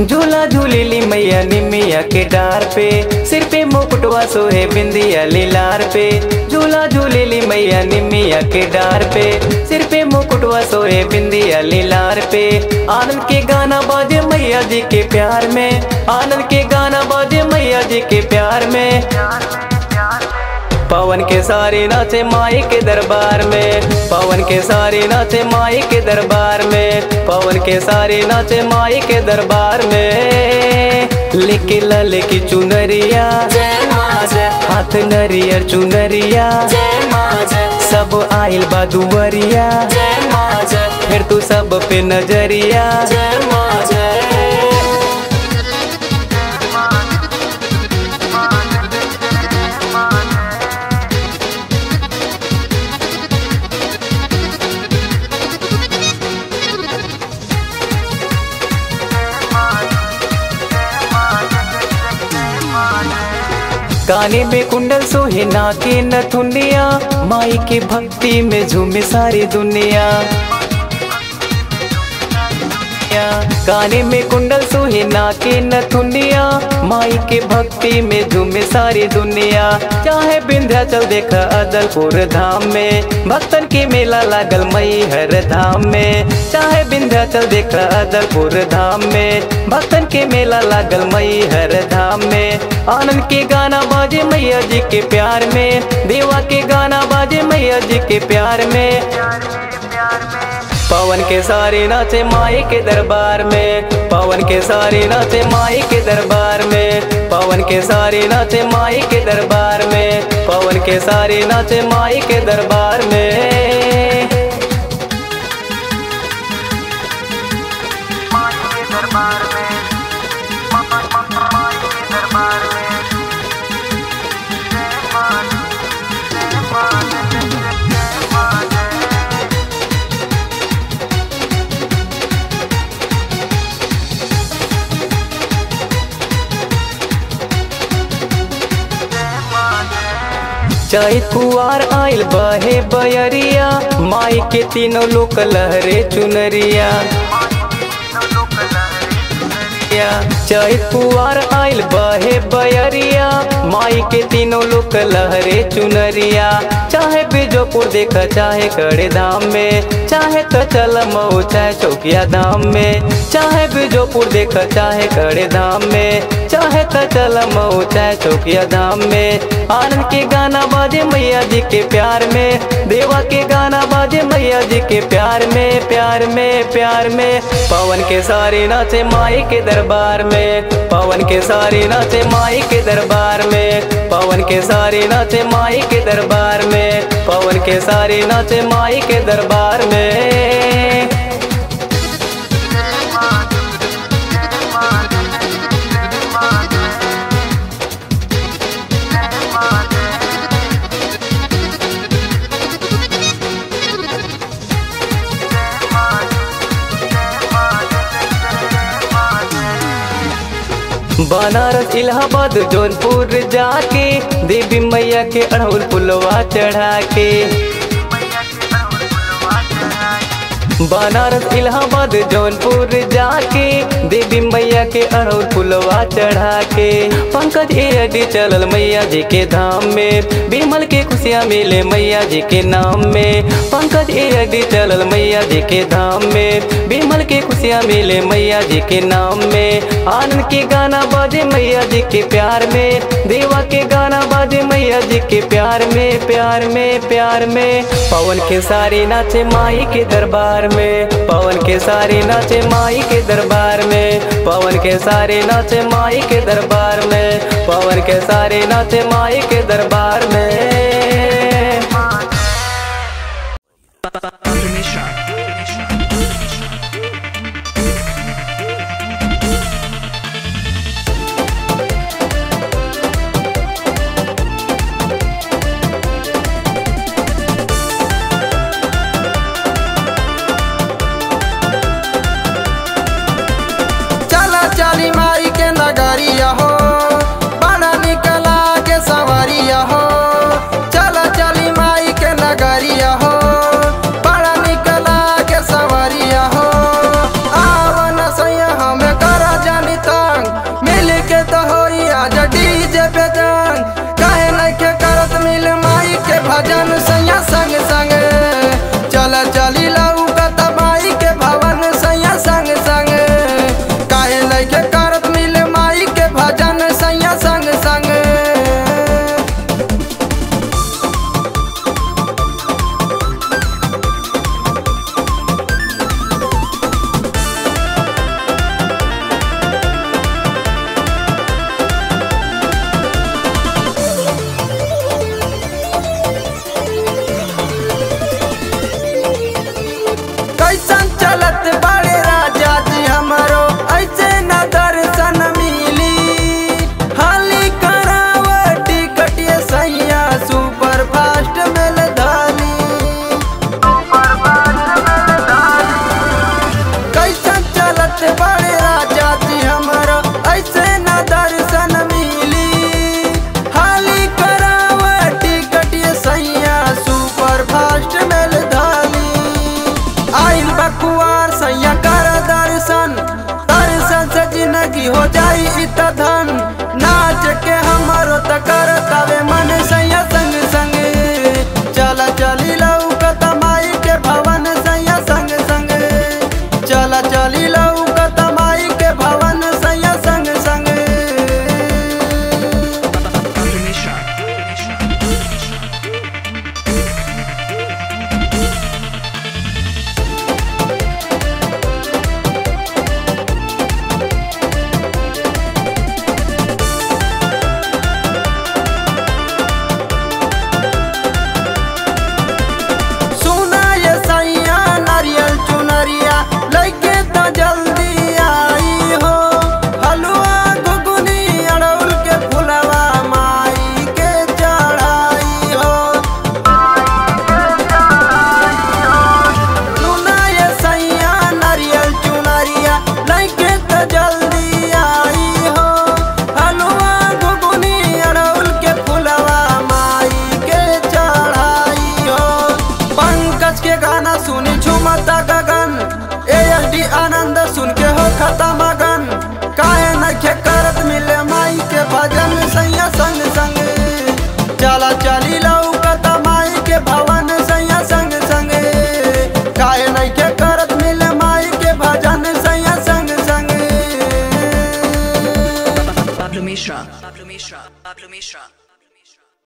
झूला झूलेली मैया निमिया के डार पे सिर पे मुकुटवा सोहे बिंदिया लीलार पे झूला झूलेली मैया निमिया के डार पे सिर पे मुकुटवा सोहे बिंदिया लीलार पे आनंद के गाना बाजे मैया जी के प्यार में आनंद के गाना बाजे मैया जी के प्यार में पवन के सारे नाचे माई के दरबार में पवन के सारे नाचे माई के दरबार में पवन के सारे नाचे माई के दरबार में लिखी लल की चुनरिया जय माँ जय हाथ नरियर चुनरिया जय माँ जय सब आइल बा दुवरिया जय माँ जय फिर तू सब पे नजरिया जय माँ जय गाने में कुंडल सोहे नाके नथुनिया माई की भक्ति में झूमे सारी दुनिया गाने में कुंडल सोहे नाके नथुनिया माई के भक्ति में झूमे सारी दुनिया चाहे विंध्याचल देखा अदलपुर धाम में भक्तन के मेला लागल मई हर धाम में चाहे विंध्याचल देखा अदलपुर धाम में भक्तन के मेला लागल मई हर धाम में आनंद के गाना बाजे मैया जी के प्यार में देवा के गाना बाजे मैया जी के प्यार में पवन के सारे नाचे माई के दरबार में पवन के सारे नाचे माई के दरबार में पवन के सारे नाचे माई के दरबार में पवन के सारे नाचे माई के दरबार में चाहे कुआर आइल बहे बयरिया माई के तीनों लोक लहरे चुनरिया चाहे कुआर आइल बहे बयरिया माई के तीनों लोक लहरे चुनरिया चाहे बीजोपुर देखा चाहे कड़े धाम में चाहे तो चल मऊ चाहे चौकिया धाम में चाहे बीजोपुर देखा चाहे कड़े धाम में चाहे तो चल मऊ चाहे चौकिया धाम में आनंद के गाना बाजे मैया जी के प्यार में देवा के गाना बाजे मैया जी के प्यार में प्यार में प्यार में पवन के सारे नाचे माई के दरबार में पवन के सारे नाचे माई के दरबार में पवन के सारे नाचे माई के दरबार में पवन के सारे नाचे माई के दरबार में बनारस इलाहाबाद जौनपुर जाके देवी मैया के अड़हुल पुलवा चढ़ा के बनारस इलाहाबाद जौनपुर जाके देवी मैया के अड़हुल पुलवा चढ़ा के पंकज एडी चलल मैया जी के धाम में बिमल के खुशियाँ मिले मैया जी के नाम में पंकज एडी चलल मैया जी के धाम में बिमल के खुशियाँ मिले मैया जी के नाम में आनंद के गाना बाजे मैया जी के प्यार में देवा के गाना बाजे मैया जी के प्यार में प्यार में प्यार में पवन के सारे नाचे माई के दरबार में पवन के सारे नाचे माई के दरबार में पवन के सारे नाचे माई के दरबार में पवन के सारे नाचे माई के दरबार में चला चली माई के नगरिया हो बड़ा निकला के सवरिया हो चला चली माई के नगरिया हो बड़ा Mishra. Pablo Mishra. Pablo Mishra.